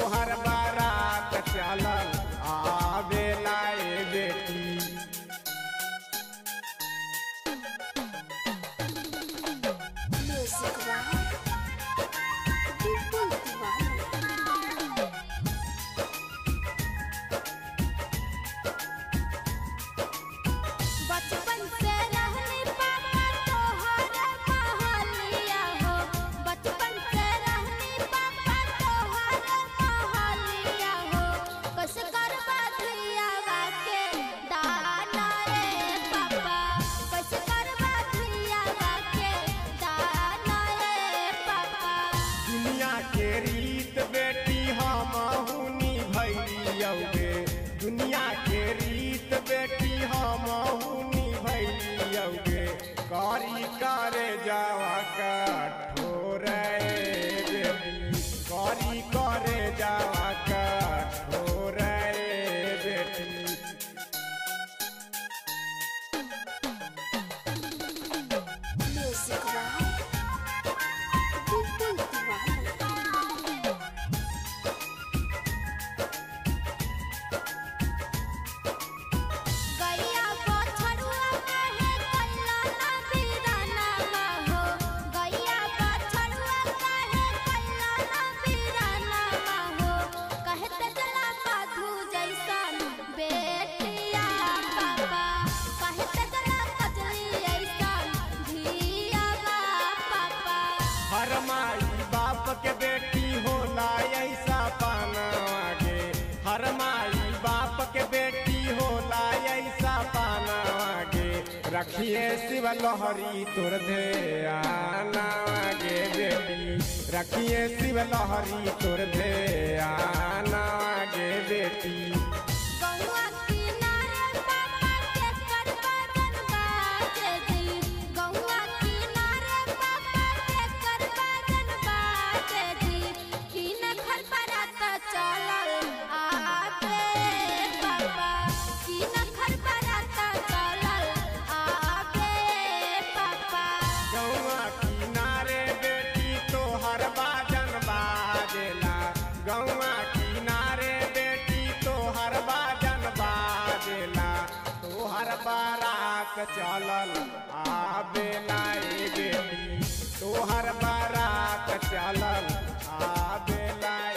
तोहर बारात चलल आवेला ए बेटी Music Wow. People Wow. बचपन से रहनी पापा तोहर महलिया हो बचपन से रहनी पापा तोहर महलिया हो कस करवा धिया के दाना रे पापा कस करवा धिया के दाना रे पापा दुनिया के रीत बेटी हम हुनी भैलियौगे दुनिया के रीत बेटी हम हुनी भैलियौगे करी करे जावा कठोर ए बेटी करी करे जावा कठोर ए बेटी Music Wow. People Wow. गैया बछड़ुआ काहे कैला ना बीराना हो गैया बछड़ुआ काहे कैला ना बीराना हो कहत जला साधु जैसन बेटिया पापा कहत जला कजली ऐसन धिया पापा हर माई बाप के बेटी होला ऐसा पानावागे हर माई बाप के बेटी होला ऐसा पानावागे रखिए शिव लहरी तोर दे आनावागे बेटी रखिए शिव लहरी तोर दे आनावागे बेटी गौआ किनारे पापा के करबन बाजे दी गौआ किनारे पापा के करबन बाजे दी किन घर परात चलल आबे पापा किन घर परात चलल आबे पापा गौआ किनारे बेटी तोहर बाजन बाजेला गौआ किनारे बेटी तोहर बाजन बाजेला तोहर बारात चलल आबेला ए बेटी तोहर बारात चलल आबेला